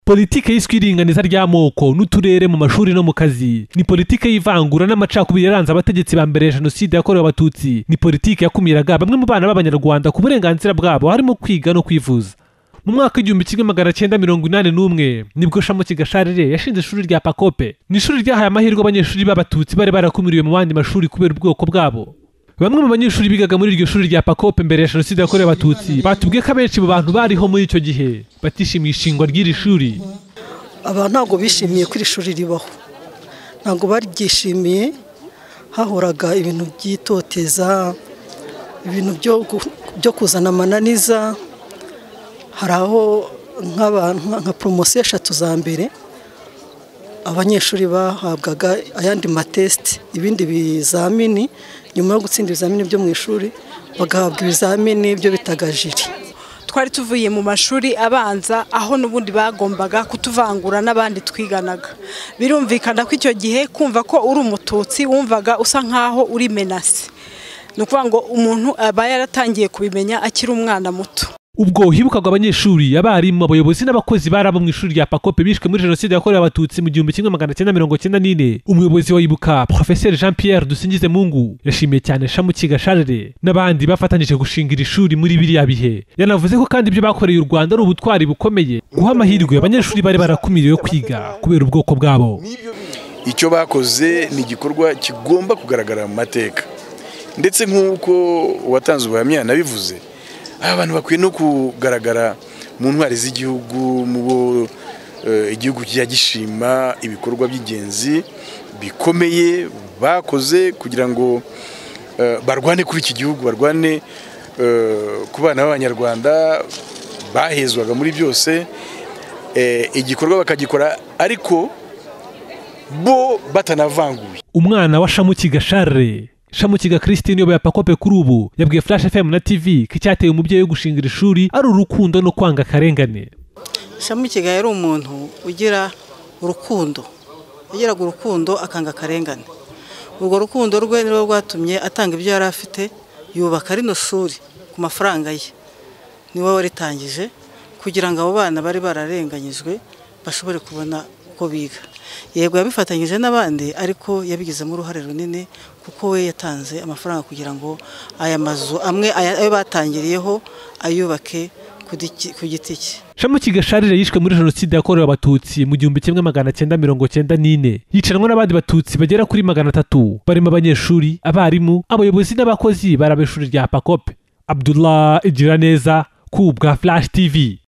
politike yiswe iringaniza ry'amoko n'uturere mu mashuri no mu kazi ni politike y'ivangura n'amacakubiri yaranze abategetsi ba mbere ya jenoside yakorewe abatutsi ni politike yakumiraga bamwe mu bana b'abanyarwanda ku burenganzira bwabo harimo kwiga no kwivuza mu mwaka w'igihumbi kimwe magana cyenda mirongo inani n'umwe nibwo shamuki gasharire yashinze ishuri rya pakope ni ishuri ryahaye amahirwe abanyeshuri b'abatutsi bari barakumiriwe mu bandi mashuri kubera ubwoko bwabo bamwe mu banyeshuri bigaga muri iryo shuri rya pakope mbere ya jenoside yakorewe abatutsi batubwiye ko abenshi mu bantu bariho muri icyo gihe batishimiye ishingwa ry'iri shuri aba ntabwo bishimiye ko iri shuri ribaho ntabwo baryishimiye hahoraga ibintu by'itoteza ibintu byo kuzana amananiza hari aho nk'abantu nka poromosiyo eshatu za mbere abanyeshuri bahabwaga ayandi matesite ibindi bizamini nyuma yo gutsinda ibizamini byo mu ishuri bagahabwa ibizamini byo bitaga jiri twari tuvuye mu mashuri abanza aho n'ubundi bagombaga kutuvangura n'abandi twiganaga birumvikana ko icyo gihe kumva ko uri umututsi wumvaga usa nk'aho uri menasi ni ukuvuga ngo umuntu aba yaratangiye kubimenya akiri umwana muto ubwo hibukaga abanyeshuri abarimu abayobozi n'abakozi bari abo mu ishuri rya pakope bishwe muri jenoside yakorewe abatutsi mu gihumbi kimwe magana cyenda mirongo cyenda n'ine umuyobozi wa ibuka profeseri jean pierre dusingize mungu yashimiye cyane shamuki gasharire n'abandi bafatanyije gushinga iri shuri muri biriya bihe yanavuze ko kandi ibyo bakoreye u rwanda ari ubutwari bukomeye guha amahirwe abanyeshuri bari barakumiriwe kwiga kubera ubwoko bwabo icyo bakoze ni igikorwa kigomba kugaragara mu mateka ndetse nk'uko uwatanze ubuhamya nabivuze aba bantu bakwiye no kugaragara mu ntwari z'igihugu mu bo igihugu kijya gishima ibikorwa by'ingenzi bikomeye bakoze kugira ngo barwane kuri iki gihugu barwane ku bana b'abanyarwanda bahezwaga muri byose igikorwa bakagikora ariko bo batanavanguye umwana wa shamuki gasharire shamukiga christine uyoboye pakope kuri ubu yabwiye flash fm na tv ko icyateye umubyeyi wo gushinga iri shuri ari urukundo no kwanga akarengane shamukiga yari umuntu ugira urukundo yagiraga urukundo akanga akarengane urwo rukundo rwe ni rwatumye atanga ibyo yari afite yubaka rino shuri ku mafaranga ye niwe waritangije kugira ngo abo bana bari bararenganyijwe bashobore kubona uko biga yego yabifatanyije n'abandi ariko yabigizemo uruhare runini kuko we yatanze amafaranga kugira ngo aya mazu amwe ayo batangiriyeho ayubake ku giti cye shamuki gasharire yishwe muri jenoside yakorewe abatutsi mu gihumbi kimwe magana cyenda mirongo cyenda n'ine yicanwa n'abandi batutsi bagera kuri magana atatu barimo abanyeshuri abarimu abayobozi n'abakozi baraba ishuri rya pakope abdullah igiraneza ku bwa flash tv